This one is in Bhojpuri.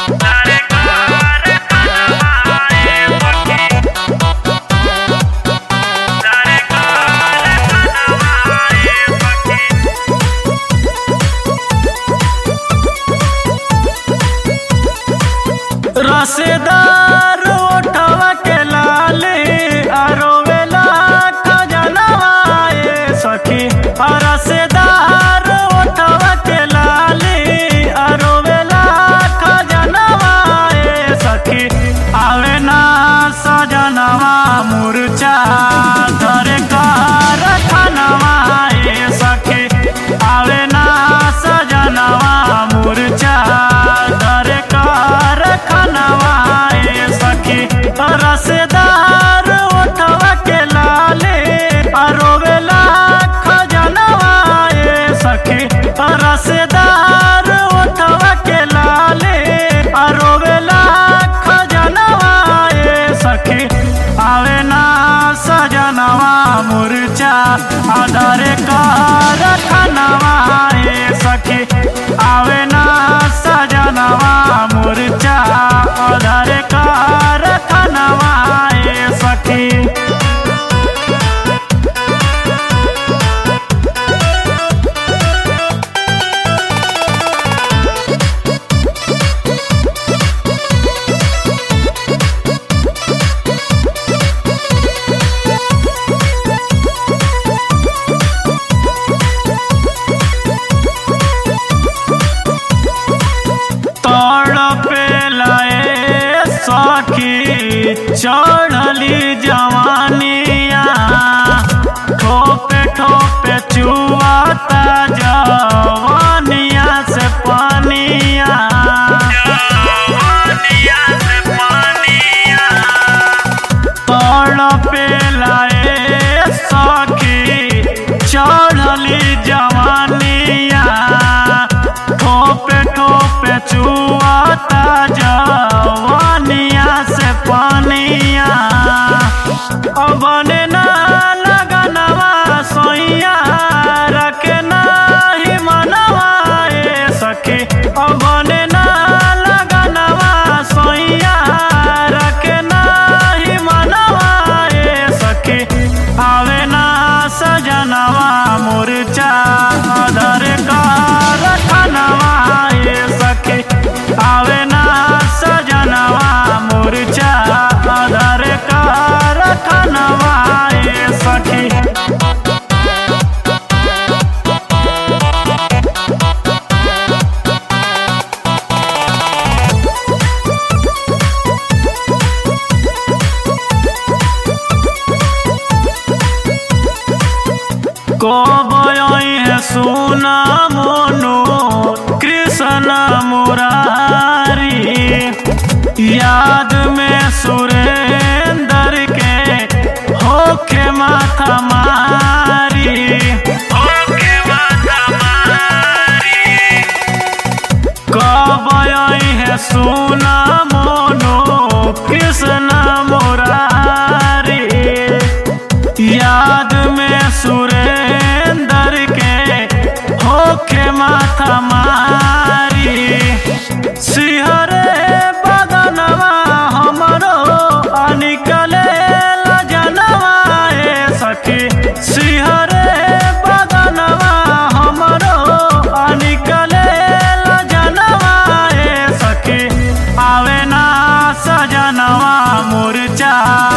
रसेदार ओठवा के लाले अरोवेला खजनवा ए सखी रसेदार ओठवा के लाले अरोवेला खजनवा ए सखी आवे ना सजनवा मुरचा धरे कार खनवा ए सखी आवे ना सजनवा मुरचा धरे कार खनवा ए सखी रसेदार ओठवा के लाले अरोवेला खजनवा ए सखी रसेदार ओठवा के लाले अरोवेला खजनवा ए सखी आवे ना सजनवा मुरचा आधारे कार खनवा ए सखी आवे ना सजनवा मुरचा आधारे कार खनवा ए सखी तड़पेलाए सखी चढ़ली जवानिया ठोपे ठोपे चुआता जवानिया से पानिया तड़पेलाए सखी चढ़ली जवानिया ठोपे ठोपे चुआता जवानिया से पानिया बने ना लगनवा सोइया रखे नाही मनवा ए सखी बने ना लगनवा सोइया रखे नाही मनवा ए सखी आवे ना सजनवा मुरचा अधर कार खनवा ए सखी आवे ना सजनवा मुरचा अधर कार खनवा ए सखी কবয় সোনা মনো কৃষ্ণ मुरारी याद में सुरेंदर के होके माथा मारी होके माथा मारी कबय है सोना मोनो कृष्ण मुरारी याद में सुरेंदर के होके माथा मारी सिहरे बदनवा हमरो निकले लजनवा ए सखी सिहरे बदनवा हमरो निकले लजनवा ए सखी आवे ना सजनवा मुरचा